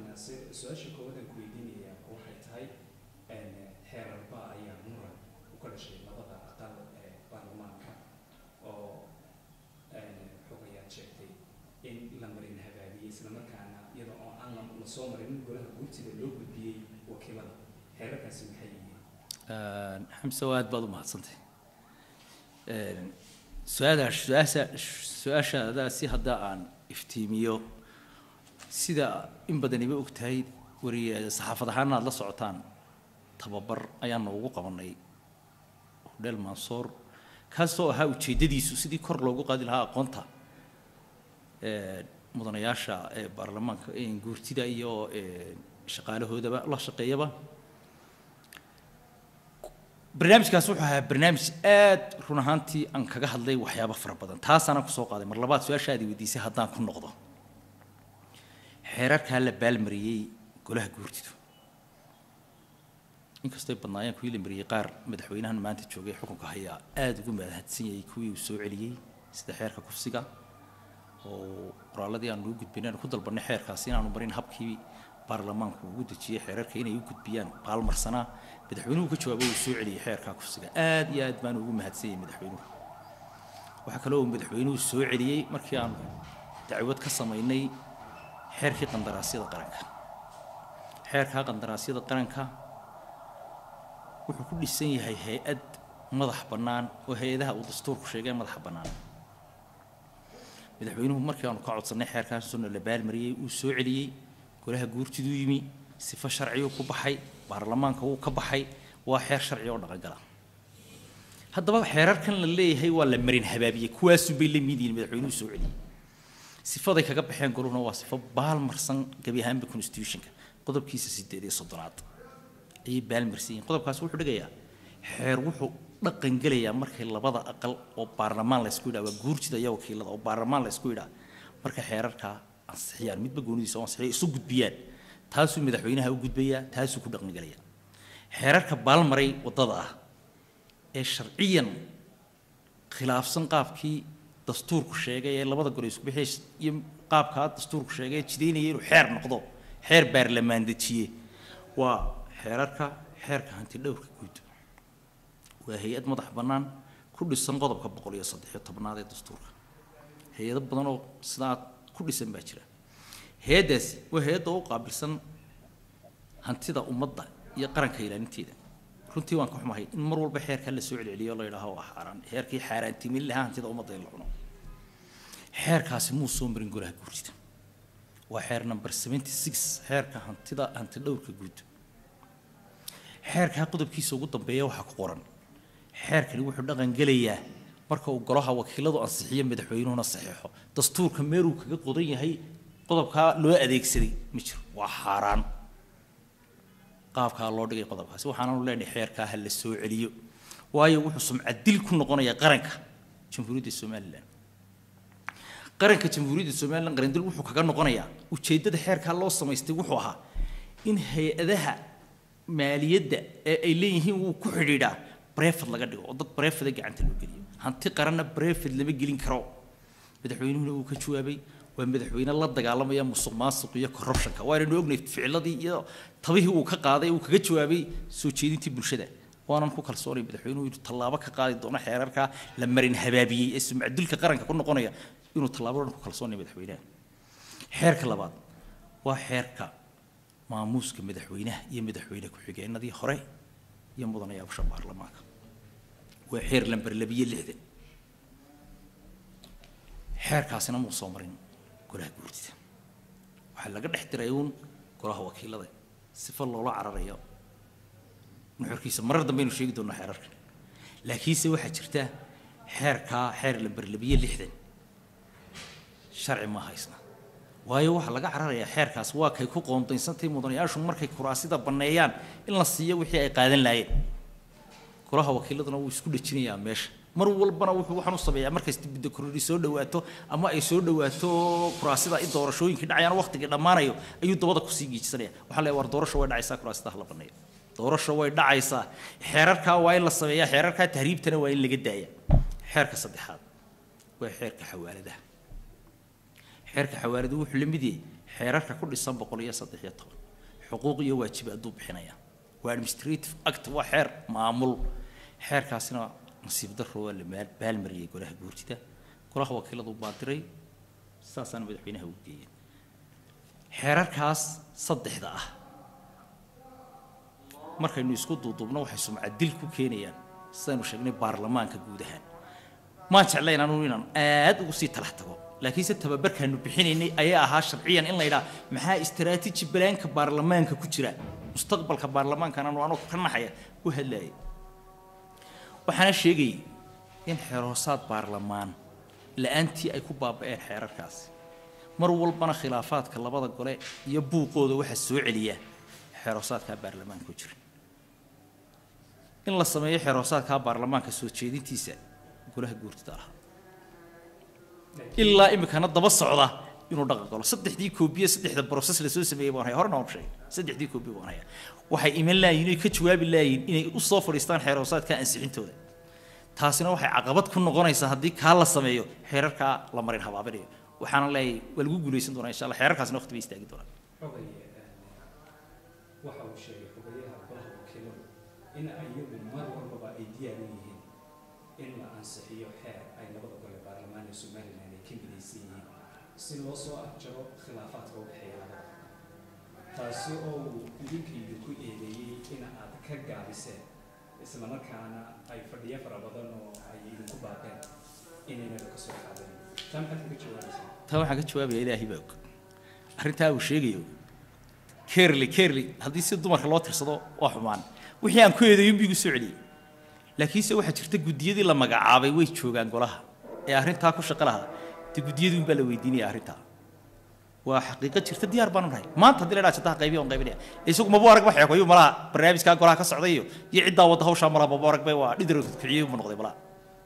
naasir su-aasha koowadan ku weydiinaya waxay tahay xeerarba ayaa muran u ka dhashay labada aqal ee baarlamaanka oo xogayaad sheegtay in la marin habaabiyey islamarkaana iyada oo aan la- lasoo marin golaha guurtida loo gudbiyey wakiilada xeerarkaasi maxay yihiin xamse waa aad baad u mahadsantay su-aadaas su-aasha su-aashaada si hadda aan iftiimiyo sida in badaniba og tahay wariye saxaafad ahaana aad la socotaan tababar ayaan noogu qabanay hodheel mansoor kaasoo ahaa ujeeddadiisu sidii kor loogu qaadi lahaa aqoonta ee, mudanayaasha ee baarlamaanka ee guurtida iyo ee, shaqaalahoodaba la shaqeeyaba barnaamijkaas wuxuu ahaa barnaamij aad run ahaantii aan kaga hadlay waxyaabo fara badan taasaana kusoo qaaday mar labaad su-aashaadii weydiisay haddaan ku noqdo xeerarkaa la baalmariyey golaha guurtidu inkastoo ay badnaayeen kuwii la mariyey qaar madaxweynahan maanta joogay xukunka hayaa aada ugu mahadsan yahay kuwii uu soo celiyey sida xeerka kufsiga oo qoraaladii aan ugu gudbinay aan ku dalbanay xeerkaasi inaanu marin habkii baarlamaanku ugu dejiyey xeerarka inay u gudbiyaan baalmarsanaa madaxweynuhu ka jawaabay uu soo celiyey xeerkaa kufsiga aad iyo aad baan ugu mahadsan yahay madaxweynuhu waxaa kaloo uu madaxweynuhu soo celiyey markii aan dacwad ka samaynay xeerkii qandaraasyada qaranka xeerkaa qandaraasyada qaranka wuxuu ku dhisan yahay hay-ad madax bannaan oo hay-adaha uu dastuurku sheegay madaxa bannaan madaxweynuhu markii aanu ka codsanay xeerkaasuna la baalmariyey uu soo celiyey golaha guurtiduu yimi sifo sharciyuu ku baxay baarlamaanka wuu ka baxay waa xeer sharci oo dhaqangala haddaba xeerarkan la leeyahay waa la marin habaabiyey kuwaasunbay la mid yihiin madaxweynuhu soo celiyey sifaday kaga baxeen goluna waa sifo baalmarsan gebi ahaanba constitutionka qodobkiisa sideed iyo soddonaad ayay baalmarsan yihiin qodobkaas wuxuu dhigayaa xeer wuxuu dhaqan gelayaa markay labada aqal oo baarlamaan la isku yidhaha waa guurtida iyo wakiilada oo baarlamaan la isku yidhaha marka xeerarkaa ansixiyaan midba goonidiisa oo ansixiya isu gudbiyaan taasuu madaxweynaha u gudbayaa taasuu ku dhaqan gelayaa xeerarka baalmaray waddada ah ee sharciyan khilaafsan qaabkii dastuurku sheegay ee labada gole isku bixi iyo qaabkaa dastuurku sheegay ee jidaynaya inuu xeer noqdo xeer baarlamaan dejiye waa xeerarka xeerka hanti dhowrka guud waa hay-ad madax bannaan ku dhisan qodobka boqol iyo saddex iyo tobnaad ee dastuurka hay-ado badan oo sidaa ku dhisan baa jira hay-addaasi waa hay-adda u qaabilsan hantida ummadda iyo qaranka ilaalinteeda runtii waan ka xumahay in mar walba xeerkaa la soo celceliyo la yidhaaho waa xaaraan xeerkii xaaraantimin lahaa hantida ummadda in la cuno xeerkaasi muu soo marin golaha guurtida waa xeer number seventy six xeerka hantida hanti dhowrka guud xeerkaa qodobkiisa ugu dambeeya waxaa ku qoran xeerkani wuxuu dhaqan gelayaa marka uu golaha wakiiladu ansixiyo madaxweynuhuna saxiixo dastuurka meeluu kaga qodan yahay qodobkaa loo adeegsaday ma jiro waa xaaraan qaabkaa loo dhigay qodobkaasi waxaananu leenahay xeerkaa ha la soo celiyo waayo wuxuu sumcad dil ku noqonayaa qaranka jamhuuriyadda somalilan qaranka jamhuuriyadda somalilan qarandil wuxuu kaga noqonayaa ujeeddada xeerkaa loo samaystay wuxuu ahaa in hay-adaha maaliyadda ee ay leeyihiin wuu ku xidhiidhaa brefad laga dhigo oo dad brefada gacanta loo geliyo hanti qaranna brefad lama gelin karo madaxweynuhuna uu ka jawaabay waa madaxweyne la dagaalamaya musuq maasuq iyo corruptionka waanaynu ognay ficiladii iyo tabihii uu ka qaaday uu kaga jawaabay soo jeedintii bulshada waanan ku kalsoonay madaxweynuhu inuu tallaabo ka qaadi doono xeerarka la marin habaabiyey ee sumcadulka qaranka ku noqonaya inuu tallaabo dhan ku kalsoonay madaxweynaha xeerka labaad waa xeerka maamuuska madaxweynaha iyo madaxweyne ku-xigeenadii hore iyo mudanayaasha baarlamaanka waa xeer lamber labiyo lixdan xeerkaasina muu soo marin golaha guurtida waxaa laga dhex diray uun golaha wakiilada sifa loola cararayo nuxurkiisa marar dambaynu sheegi doonaa xeerarkan laakiinse waxaa jirta xeerkaa xeer lamber labiyo lixdan sharci ma haysna waayo waxaa laga cararayaa xeerkaas waa kay ku qoondaysantay mudanayaashu markay kuraasida banneeyaan in la siiyo wixii ay qaadan laayeen golaha wakiiladuna wuu isku dhejinayaa meesha mar walbana wuxuu waxaan u sameeyaa markay dibadda korori soo dhawaato ama ay soo dhawaato kuraasida in doorashooyinkii dhacayaan waqtigii dhammaanayo ayuu dabada kusii giijisanaya waxaa leeyahay war doorasho way dhacaysaa kuraasida hala banneeyo doorasho way dhacaysaa xeerarkaa waa in la sameeyaa xeerarkaa tahriibtana waa in laga daaya xeerka saddexaad waa xeerka xawaaladaha xeerka xawaaladu wuxuu la mid yahay xeerarka ku dhisan boqol iyo saddex iyo toban xuquuq iyo waajibaaduu bixinaya waa administrative act waa xeer maamul xeerkaasina nasiib darro waa la maal- baalmariyey golaha guurtida golaha wakiiladu baa diray saasaana madaxweynaha u geeyeen xeerarkaas saddexda ah markaynu isku duuduubno waxay sumcad dil ku keenayaan sidaynu sheegnay baarlamaanka guud ahaan maan jeclayn anugu inaan aad ugu sii talax tago laakiinse tababarkaanu bixinaynay ayaa ahaa sharciyan in la yidhaha maxaa istaraatiiji balaanka baarlamaanka ku jira mustaqbalka baarlamaankan anu anugu ka naxaya u hadlaayay waxaana sheegayay in xeerhoosaad baarlamaan la-aantii ay ku baaba'een xeerarkaasi mar walbana khilaafaadka labada gole iyo buuqooda waxaa soo celiya xeerhoosaadkaa baarlamaanka ku jira in la sameeyo xeerhoosaadkaa baarlamaanka soo jeedintiisa golaha guurtida lahaa ilaa imikana daba socda inuu dhaqan galo saddexdii koobiye saddexda broses lasoo sameeyey baan haya horena waan sheegay saddexdii koobiye baan haya waxay iman laayiin inay ka jawaabi laayiin inay u soo fadhiistaan xeerhoosaadka ansixintooda taasina waxay caqabad ku noqonaysaa haddii kaa la sameeyo xeerarkaa la marin habaabinayo waxaana leeyahay waa lagu guulaysan doonaa insha allah xeerarkaasina waqti bay istaagi doonaan xogay waxa uu sheegay xogayaha golaha wakiiladu in ayagu mar walbaba ay diyaar u yihiin in la ansixiyo xeer ay labada gole baarlamaan ee somalilan ay ka midaysan yihiin si loo soo afjaro khilaafaadka u dhexeeya labada taasi oo uu idinkiidu ku eedeeyey in aad ka gaabiseen isla markaana ay fadhiyo fara badan oo ay idinku baaqeen inaynaba ka soo qaadanin taa maxaad kaga jawaabaysaa taa waxaan ka jawaabaya ilaahay baa og arrintaa uu sheegayo kerli kerli haddii si dumarka loo tirsado waa xumaan wixii aan ku eedayin buu igu soo celiyey laakiinse waxaa jirta guddiyadii la magacaabay way joogaan golaha ee arrintaa ku shaqo lahaa dee guddiyadii unbaa la weydiinaya arrintaa waa xaqiiqo jirta diyaar baanu nahay maanta haddii la dhaa jadaha qaybiya on qaybinaya isagu mabu arag ba xeekoyu malaha barnaamijkaa golaha ka socday iyo iyo ciddaa wadda hawshaa malaha mabu arag bay waa dhidiro kiciyey buu noqday malaha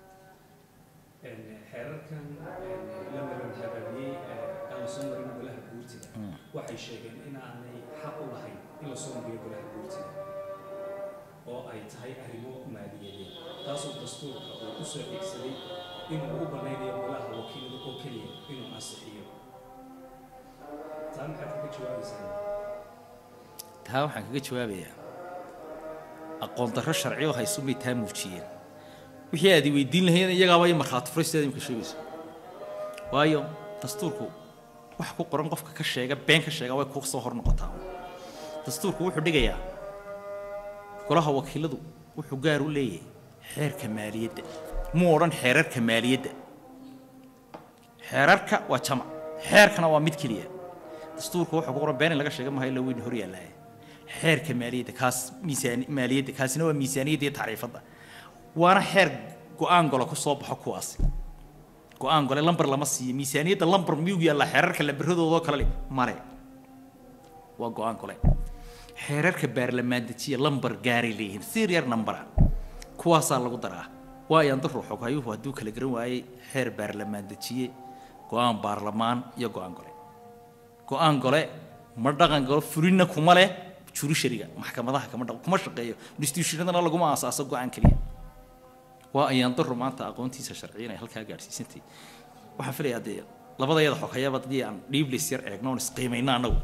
xeerarkan la maran habaabiyey aan la soo marin golaha guurtida waxay sheegeen in aanay xaq u lahayn in la soo mariyo golaha guurtida oo ay tahay arrimo maaliyadeed taasoo dastuurka uu u soo xigsaday inuu u banaynayo golaha wakiilada oo keliya inuu ansixiyo taa maxaad kaga jawaabaysaa taa waxaan kaga jawaabayaa aqoon darro sharci oo haysumay taa muujiyeen wixii aad i weydiin lahayd iyagaaba i markhaati furay sidaad imika sheegayso waayo dastuurku wax ku qoran qofka ka sheega been ka sheega way ku soo hor noqotaa dastuurku wuxuu dhigayaa golaha wakiiladu wuxuu gaar u leeyahay xeerka maaliyadda muu odhan xeerarka maaliyadda xeerarka waa jamac xeerkana waa mid keliya dastuurka wuxuu ku qoran been in laga sheega maayo ila weyn hor yaallaaye xeerka maaliyadda kaas miisaan maaliyadda kaasina waa miisaaniyadda iyo tacriifadda waana xeer go-aan gole ku soo baxo kuwaasi go-aan gole lambar lama siiyo miisaaniyadda lambar miyuu yaallaa xeerarka lambaradoodaoo kale le male waa go-aan gole xeerarka baarlamaan dejiya lambar gaaray leeyihiin serial numbera kuwaasaa lagu daraa waa ayaan dar ruuxo hayuhu hadduu kala garan waayey xeer baarlamaan dejiye go-aan baarlamaan iyo go-aan gole go-aan gole ma dhaqan galo fulinna kuma leh jurishariga maxkamadaha kama dhaqan kuma shaqeeyo institutionadana laguma aasaaso go-aan keliya waa ayaan daru maanta aqoontiisa sharciya inay halkaa gaadhsiisantay waxaan filayaa dee labadayada xogayaba haddii aan dhiiblis yar eegno oon isqiimayno annagu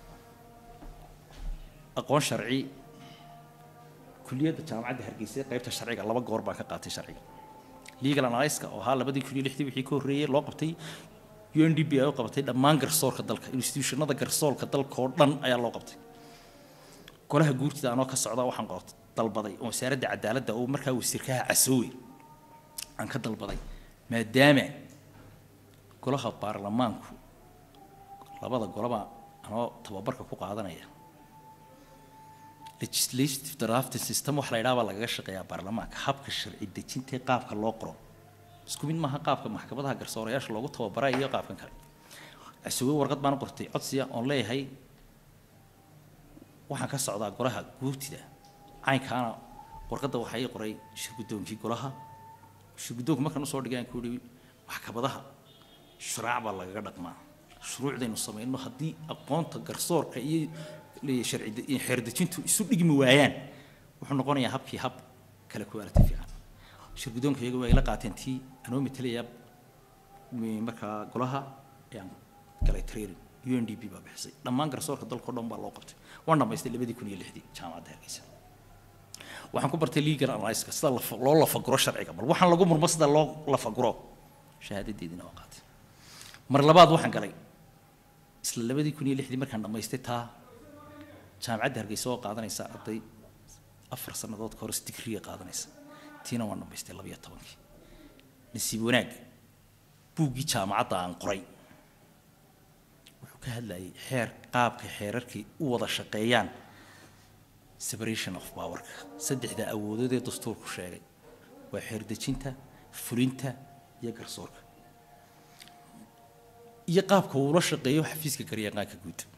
aqoon sharci kuliyadda jaamacadda hargeysa qaybta sharciga laba goor baan ka qaatay sharciga legal analyska oo ahaa labadii kun iyo lixdii wixii ka horreeyey loo qabtay u n d b ay u qabatay dhammaan garsoorka dalka institutionada garsoorka dalka oo dhan ayaa loo qabtay golaha guurtida anoo ka socda waxaan qoot dalbaday oo wasaaradda cadaaladda oo markaa wasiirkaha casoowe aan ka dalbaday maadaama golaha baarlamaanku labada golaba anoo tababarka ku qaadanaya legislative drafting system wax la yidhaha baa lagaga shaqeeyaa baarlamaanka habka sharci dejinta ee qaabka loo qoro isku mid maaha qaabka maxkamadaha garsoorayaasha loogu tababara iyo qaabkan kale casoowe warqad baan u qortay codsiya oon leeyahay waxaan ka socdaa golaha guurtida caynkaana warqadda waxaa ii qoray shirgudoonkii golaha shirgudoonku markaan usoo dhigay aan ku yihi maxkamadaha shuraac baa lagaga dhaqmaa shuruucdaynu samayno haddii aqoonta garsoorka iyo sharci xeerdejintu isu dhigmi waayaan wuxuu noqonayaa habkii hab kale kuwaalati fiican shirgudoonka iyaga waa ila qaateen tii anoo matalaya markaa golaha ayaan galay training u n d p baa bixisay dhammaan garsoorka dalkao dhan baa loo qabtay waan dhamaystay labadii kun iyo lixdii jaamacadda hargeysa waxaan ku bartay legal analyska sida lafa- loo lafaguro sharciga bal waxaan lagu murmo sida loo lafaguro shahaadadeediina waa qaatay mar labaad waxaan galay isla labadii kun iyo lixdii markaan dhammaystay taa jaamacadda hargeysa oo qaadanaysa arday afar sannadood ka hor digriga qaadanaysa tiina waan dhammaystay labiyo tobankii nasiib wanaag buuggii jaamacadda aan qoray wuxuu ka hadlayay xeer qaabka xeerarkii u wada shaqeeyaan separation of powerka saddexda awoodood ee dastuurku sheegay waa xeer dejinta fulinta iyo garsoorka iyo qaabka uu ula shaqeeyo xafiiska garyaqaanka guud